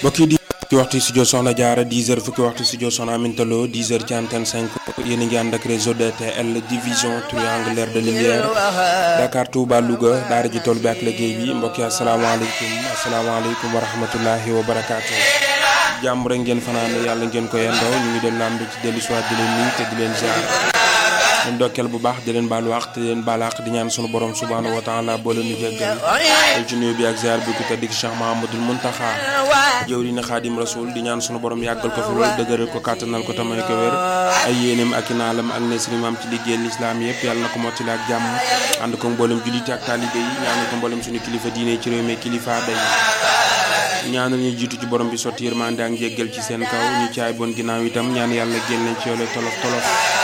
mbokk yi di fukki waxtu studio Soxna Jaara 10 heures fukki waxtu studio Soxna Aminta Lo 10 heures ci antenne 5 yéen a ngi ànd ak réseau DTL division triangulaire de lumière Dakar Touba Louga daara ji tool bi ak liggéey bi mbokk yi asalaamaaleykum asalaamaaleykum wa rahmatullahi wa barakaatu. jàmm rek ngeen fanaan yàlla ngeen ko yendoo ñu ngi doon lamb ci dellu soit di leen nuyu te di leen ziar leen dokkeel bu baax di leen baalu wax te di leen baal àq di ñaan sunu borom subhaanahu wa taala boo leen ñu jéggal ci nuyu bi ak ziar bi ku tedd ki Cheikh Mahamadul Muntaxa jëwriñ Xaadim Rasul di ñaan sunu borom yàggal ko fi loolu dëgëral ko kàttanal ko tamay ko wér ay yéeneem ak i naalam ak nesrimam ci liggéeyal lislaam yëpp yàlla na ko mottali ak jàmm ànd ko mboolem jullite ak taalibe yi ñaan ko mboolem suñu kilifa diine ci réew mi kilifa day ñaanal ñu jiitu ci borom bi sotti yërmande ak njéggal ci seen kaw ñu caay bon ginnaaw itam ñaan yàlla génn ci yoole tolof tolof